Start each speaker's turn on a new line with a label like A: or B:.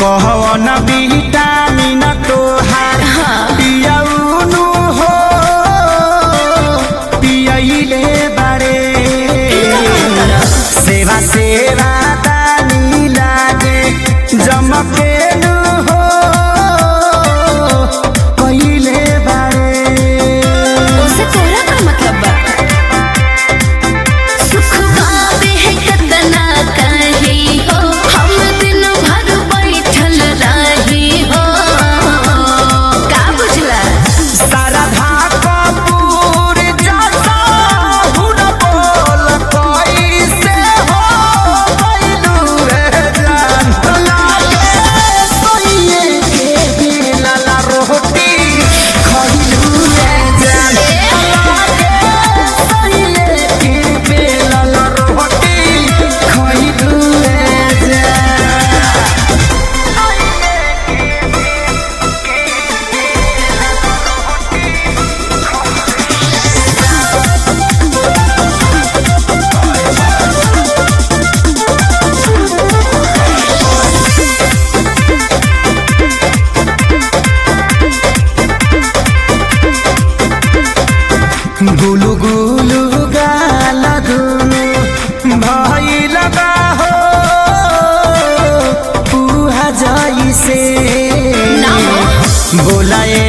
A: कहवन विटामिन तोहार पियौनु हो पियैले बारे सेवा सेवा दानी लागे जमकेनु हो कहिले बारे
B: उसे तोरा का मतलब बा सुख पावे है कतना कही हो हम दिन भर बैठल रही हो का बुझला
A: शारदा कपूर जैसा हुन बोल कैसे हो गइलू रे जान लागे सोइए के बिलला रोटी खइलू रे जान लागे सोइए के बिलला रोटी खइलू रे जान गुलु गुलु गाल दुनु भइल बा हो पुहा जइसे
B: ना हो।
A: बोलाए